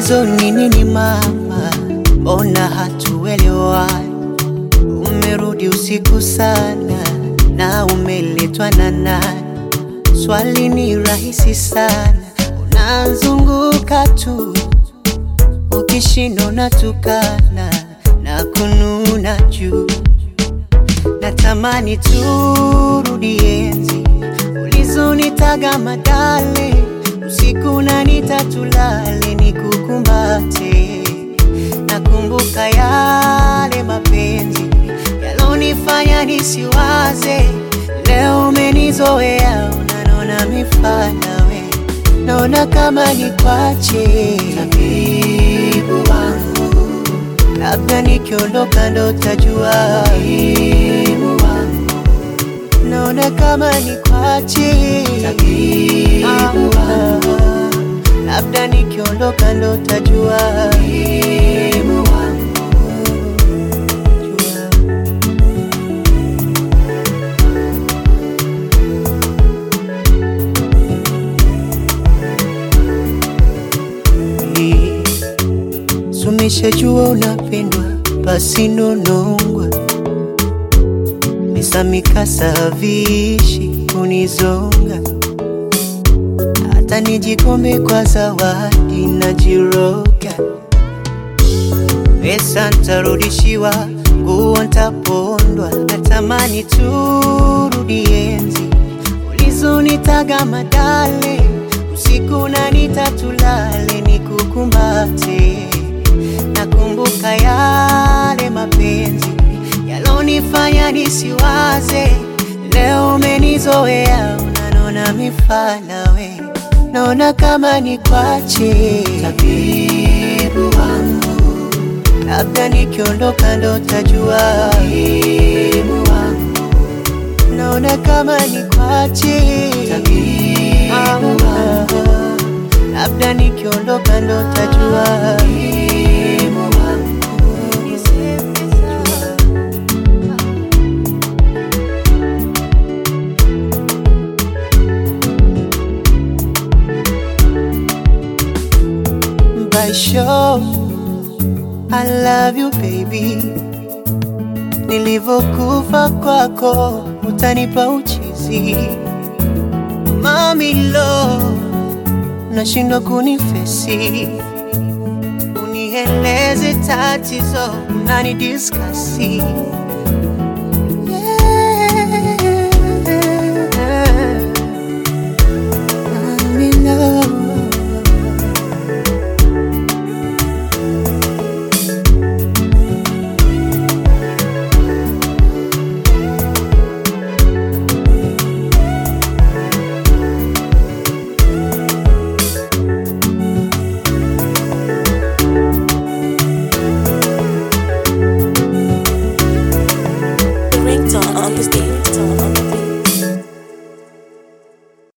Tatizo ni nini mama, mbona hatuelewani? Umerudi usiku sana na umeletwa na nani? Swali ni rahisi sana, unazunguka tu, ukishindwa unatukana na kununa juu. Natamani turudi enzi ulizonitaga madale, usiku na nitatulale nikukumbate. Nakumbuka yale mapenzi yalonifanya nisiwaze, leo umenizoea, unanona mifana we, naona kama nikwache tabibu wangu labda nikiondoka ndo tajua umuhimu wangu, naona kama nikwache tabibu wangu, labda nikiondoka ndo tajua umuhimu wangu. Jua. Sumeshajua unapendwa basi nonongwa misamikasa vishi kunizonga hata nijikombe kwa zawadi najiroga pesa ntarudishiwa nguo ntapondwa natamani turudi enzi ulizonitaga madale usiku na nitatulale nikukumbate nakumbuka yale mapenzi yalonifanya nisiwaze, leo umenizoea, unanona mifana we, naona kama nikwache tabibu wangu, labda nikiondoka ndo tajua umuhimu wangu, naona kama nikwache tabibu wangu, labda nikiondoka ndo tajua umuhimu wangu. By show, I love you baby, nilivyokufa kwako utanipa uchizi mami lo, nashindwa kunifesi, unieleze tatizo unanidiskasi